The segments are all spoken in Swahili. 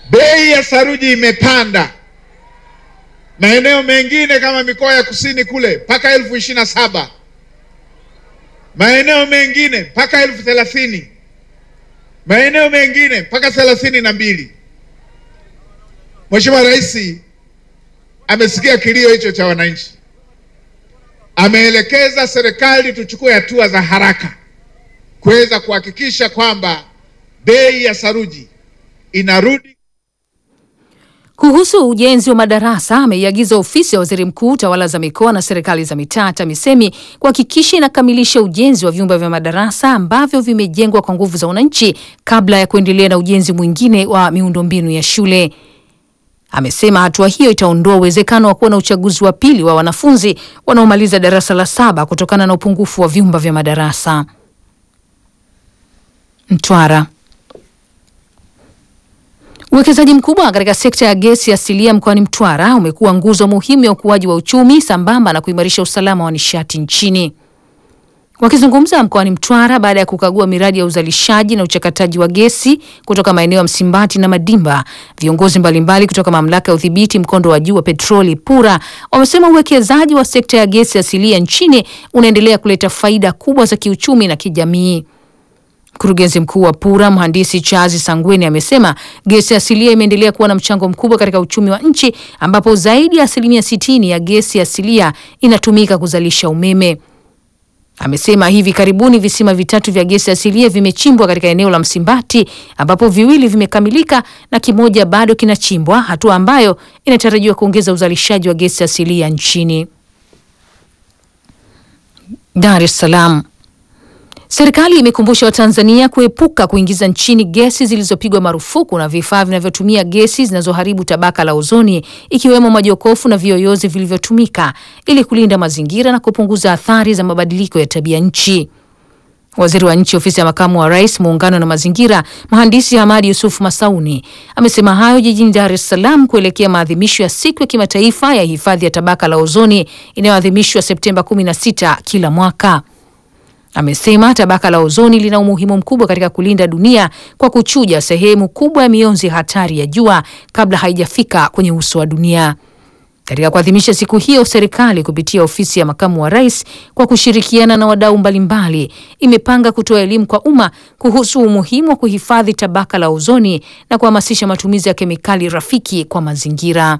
Bei ya saruji imepanda maeneo mengine kama mikoa ya kusini kule mpaka elfu ishirini na saba maeneo mengine mpaka elfu thelathini maeneo mengine mpaka thelathini na mbili. Mheshimiwa Rais amesikia kilio hicho cha wananchi, ameelekeza serikali tuchukue hatua za haraka kuweza kuhakikisha kwamba bei ya saruji inarudi. Kuhusu ujenzi wa madarasa, ameiagiza ofisi ya waziri mkuu, tawala za mikoa na serikali za mitaa TAMISEMI kuhakikisha inakamilisha ujenzi wa vyumba vya madarasa ambavyo vimejengwa kwa nguvu za wananchi kabla ya kuendelea na ujenzi mwingine wa miundombinu ya shule. Amesema hatua hiyo itaondoa uwezekano wa kuwa na uchaguzi wa pili wa wanafunzi wanaomaliza darasa la saba kutokana na upungufu wa vyumba vya madarasa. Mtwara. Uwekezaji mkubwa katika sekta ya gesi asilia mkoani Mtwara umekuwa nguzo muhimu ya ukuaji wa uchumi sambamba na kuimarisha usalama wa nishati nchini. Wakizungumza mkoani Mtwara baada ya kukagua miradi ya uzalishaji na uchakataji wa gesi kutoka maeneo ya Msimbati na Madimba, viongozi mbalimbali kutoka mamlaka ya udhibiti mkondo wa juu wa petroli PURA wamesema uwekezaji wa sekta ya gesi asilia nchini unaendelea kuleta faida kubwa za kiuchumi na kijamii. Mkurugenzi mkuu wa PURA mhandisi Chazi Sangweni amesema gesi asilia imeendelea kuwa na mchango mkubwa katika uchumi wa nchi ambapo zaidi ya asilimia sitini ya gesi asilia inatumika kuzalisha umeme. Amesema hivi karibuni visima vitatu vya gesi asilia vimechimbwa katika eneo la Msimbati ambapo viwili vimekamilika na kimoja bado kinachimbwa, hatua ambayo inatarajiwa kuongeza uzalishaji wa gesi asilia nchini. Dar es Salaam. Serikali imekumbusha Watanzania kuepuka kuingiza nchini gesi zilizopigwa marufuku na vifaa vinavyotumia gesi zinazoharibu tabaka la ozoni ikiwemo majokofu na viyoyozi vilivyotumika ili kulinda mazingira na kupunguza athari za mabadiliko ya tabia nchi. Waziri wa Nchi, Ofisi ya Makamu wa Rais, Muungano na Mazingira, Mhandisi Hamadi Yusuf Masauni amesema hayo jijini Dar es Salaam kuelekea maadhimisho ya Siku ya Kimataifa ya Hifadhi ya Tabaka la Ozoni inayoadhimishwa Septemba 16 kila mwaka. Amesema tabaka la ozoni lina umuhimu mkubwa katika kulinda dunia kwa kuchuja sehemu kubwa ya mionzi hatari ya jua kabla haijafika kwenye uso wa dunia. Katika kuadhimisha siku hiyo, serikali kupitia ofisi ya makamu wa rais kwa kushirikiana na wadau mbalimbali imepanga kutoa elimu kwa umma kuhusu umuhimu wa kuhifadhi tabaka la ozoni na kuhamasisha matumizi ya kemikali rafiki kwa mazingira.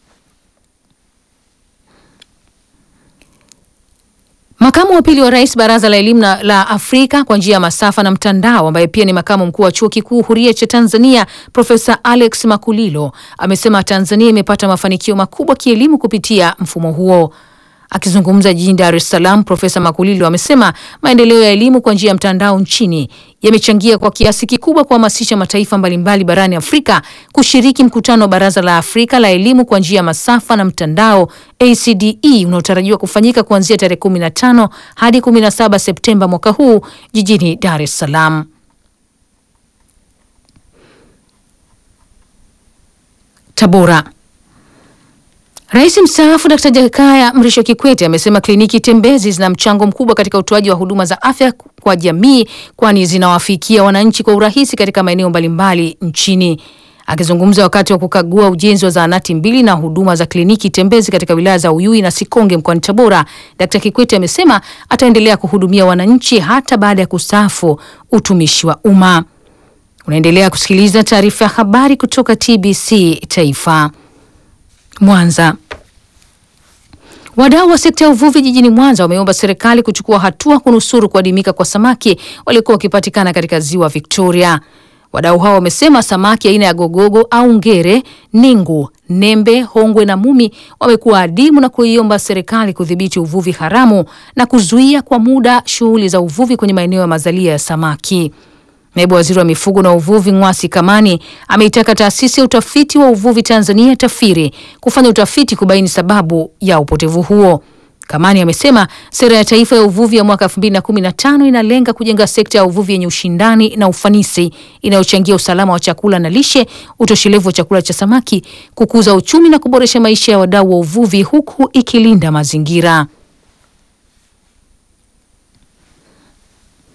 Makamu wa pili wa rais baraza la elimu la Afrika kwa njia ya masafa na mtandao, ambaye pia ni makamu mkuu wa chuo kikuu huria cha Tanzania, Profesa Alex Makulilo amesema Tanzania imepata mafanikio makubwa kielimu kupitia mfumo huo. Akizungumza jijini Dar es Salaam, Profesa Makulilo amesema maendeleo ya elimu kwa njia ya mtandao nchini yamechangia kwa kiasi kikubwa kuhamasisha mataifa mbalimbali barani Afrika kushiriki mkutano wa Baraza la Afrika la elimu kwa njia ya masafa na mtandao ACDE unaotarajiwa kufanyika kuanzia tarehe 15 hadi 17 Septemba mwaka huu jijini Dar es Salaam. Tabora. Rais mstaafu Dkt. Jakaya Mrisho Kikwete amesema kliniki tembezi zina mchango mkubwa katika utoaji wa huduma za afya kwa jamii kwani zinawafikia wananchi kwa urahisi katika maeneo mbalimbali nchini. Akizungumza wakati wa kukagua ujenzi wa zahanati mbili na huduma za kliniki tembezi katika wilaya za Uyui na Sikonge mkoani Tabora, Dkt. Kikwete amesema ataendelea kuhudumia wananchi hata baada ya kustaafu utumishi wa umma. Unaendelea kusikiliza taarifa ya habari kutoka TBC Taifa. Mwanza. Wadau wa sekta ya uvuvi jijini Mwanza wameomba serikali kuchukua hatua kunusuru kuadimika kwa samaki waliokuwa wakipatikana katika ziwa Victoria. Wadau hao wamesema samaki aina ya gogogo au ngere, ningu, nembe, hongwe na mumi wamekuwa adimu na kuiomba serikali kudhibiti uvuvi haramu na kuzuia kwa muda shughuli za uvuvi kwenye maeneo ya mazalia ya samaki. Naibu Waziri wa Mifugo na Uvuvi Ng'wasi Kamani ameitaka taasisi ya utafiti wa uvuvi Tanzania TAFIRI kufanya utafiti kubaini sababu ya upotevu huo. Kamani amesema sera ya taifa ya uvuvi ya mwaka 2015 inalenga kujenga sekta ya uvuvi yenye ushindani na ufanisi inayochangia usalama wa chakula na lishe, utoshelevu wa chakula cha samaki, kukuza uchumi na kuboresha maisha ya wadau wa uvuvi huku ikilinda mazingira.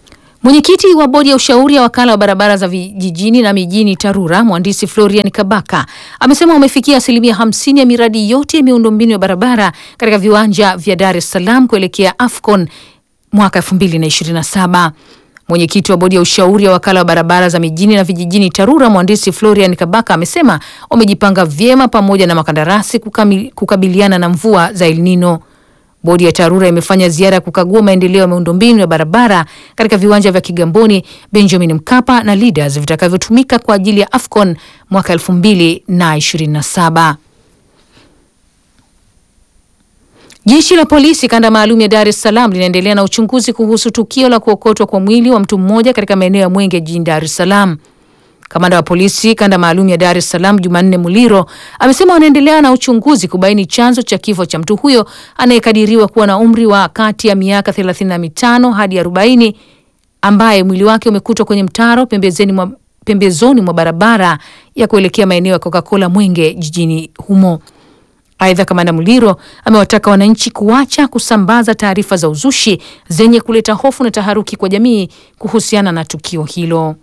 Mwenyekiti wa bodi ya ushauri ya wakala wa barabara za vijijini na mijini TARURA mhandisi Florian Kabaka amesema wamefikia asilimia hamsini ya miradi yote ya miundombinu ya barabara katika viwanja vya Dar es Salaam kuelekea AFCON mwaka 2027. Mwenyekiti wa bodi ya ushauri ya wakala wa barabara za mijini na vijijini TARURA mhandisi Florian Kabaka amesema wamejipanga vyema pamoja na makandarasi kukami- kukabiliana na mvua za El Nino. Bodi ya TARURA imefanya ziara ya kukagua maendeleo ya miundombinu ya barabara katika viwanja vya Kigamboni, Benjamin Mkapa na Leaders vitakavyotumika kwa ajili ya AFCON mwaka 2027. Jeshi la polisi kanda maalum ya Dar es Salaam linaendelea na uchunguzi kuhusu tukio la kuokotwa kwa mwili wa mtu mmoja katika maeneo ya Mwenge jijini Dar es Salaam. Kamanda wa polisi kanda maalum ya Dar es Salaam Jumanne Muliro amesema wanaendelea na uchunguzi kubaini chanzo cha kifo cha mtu huyo anayekadiriwa kuwa na umri wa kati ya miaka 35 hadi 40 ambaye mwili wake umekutwa kwenye mtaro pembezoni mwa, pembezoni mwa barabara ya kuelekea maeneo ya Coca-Cola Mwenge jijini humo. Aidha, kamanda Muliro amewataka wananchi kuacha kusambaza taarifa za uzushi zenye kuleta hofu na taharuki kwa jamii kuhusiana na tukio hilo.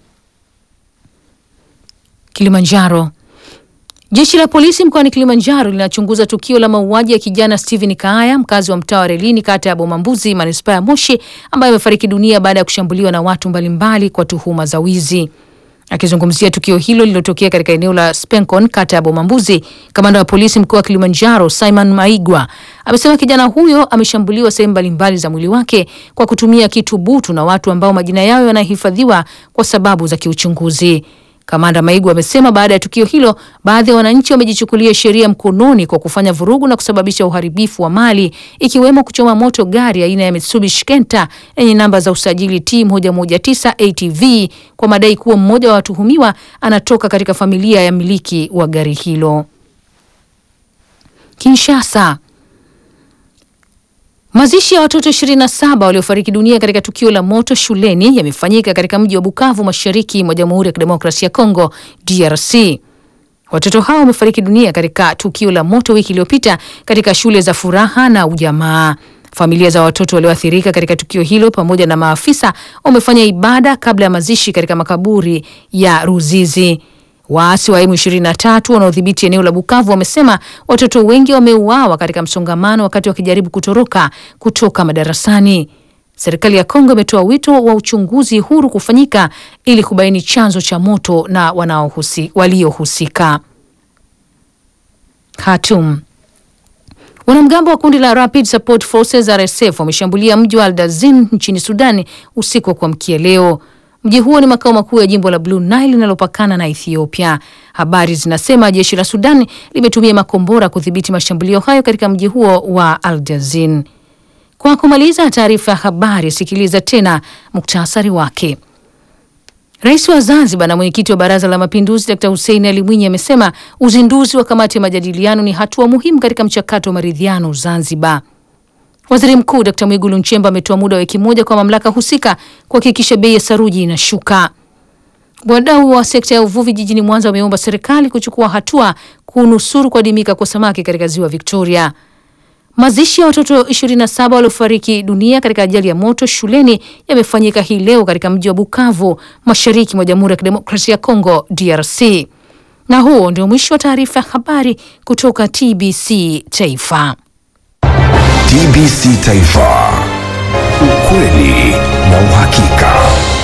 Kilimanjaro. Jeshi la polisi mkoani Kilimanjaro linachunguza tukio la mauaji ya kijana Steven Kaaya, mkazi wa mtaa wa Relini, kata ya Bomambuzi, manispaa ya Moshi, ambaye amefariki dunia baada ya kushambuliwa na watu mbalimbali kwa tuhuma za wizi. Akizungumzia tukio hilo lililotokea katika eneo la Spencon, kata ya Bomambuzi, kamanda wa polisi mkoa wa Kilimanjaro Simon Maigwa amesema kijana huyo ameshambuliwa sehemu mbalimbali za mwili wake kwa kutumia kitu butu na watu ambao majina yao yanahifadhiwa kwa sababu za kiuchunguzi. Kamanda Maigu amesema baada ya tukio hilo, baadhi ya wananchi wamejichukulia sheria mkononi kwa kufanya vurugu na kusababisha uharibifu wa mali ikiwemo kuchoma moto gari aina ya Mitsubishi Kenta yenye namba za usajili T 119 ATV kwa madai kuwa mmoja wa watuhumiwa anatoka katika familia ya miliki wa gari hilo. Kinshasa. Mazishi ya watoto 27 waliofariki dunia katika tukio la moto shuleni yamefanyika katika mji wa Bukavu mashariki mwa Jamhuri ya Kidemokrasia ya Kongo DRC. Watoto hao wamefariki dunia katika tukio la moto wiki iliyopita katika shule za Furaha na Ujamaa. Familia za watoto walioathirika katika tukio hilo pamoja na maafisa wamefanya ibada kabla ya mazishi katika makaburi ya Ruzizi. Waasi wa M23 wanaodhibiti eneo la Bukavu wamesema watoto wengi wameuawa katika msongamano wakati wakijaribu kutoroka kutoka madarasani. Serikali ya Kongo imetoa wito wa uchunguzi huru kufanyika ili kubaini chanzo cha moto na wanaohusi, waliohusika. Khartoum. Wanamgambo wa kundi la Rapid Support Forces RSF wameshambulia mji wa Aldazin nchini Sudan usiku wa kuamkia leo. Mji huo ni makao makuu ya jimbo la Blue Nile linalopakana na Ethiopia. Habari zinasema jeshi la Sudan limetumia makombora kudhibiti mashambulio hayo katika mji huo wa Aldazin. Kwa kumaliza taarifa ya habari, sikiliza tena muktasari wake. Rais wa Zanzibar na mwenyekiti wa Baraza la Mapinduzi Dkt. Hussein Ali Mwinyi amesema uzinduzi wa kamati ya majadiliano ni hatua muhimu katika mchakato wa maridhiano Zanzibar. Waziri Mkuu Dkt. Mwigulu Nchemba ametoa muda wa wiki moja kwa mamlaka husika kuhakikisha bei ya saruji inashuka. Wadau wa sekta ya uvuvi jijini Mwanza wameomba serikali kuchukua hatua kunusuru kuadimika kwa samaki katika ziwa Victoria. Mazishi ya watoto 27 waliofariki dunia katika ajali ya moto shuleni yamefanyika hii leo katika mji wa Bukavu, mashariki mwa Jamhuri ya Kidemokrasia ya Kongo, DRC. Na huo ndio mwisho wa taarifa ya habari kutoka TBC Taifa. TBC Taifa, ukweli na uhakika.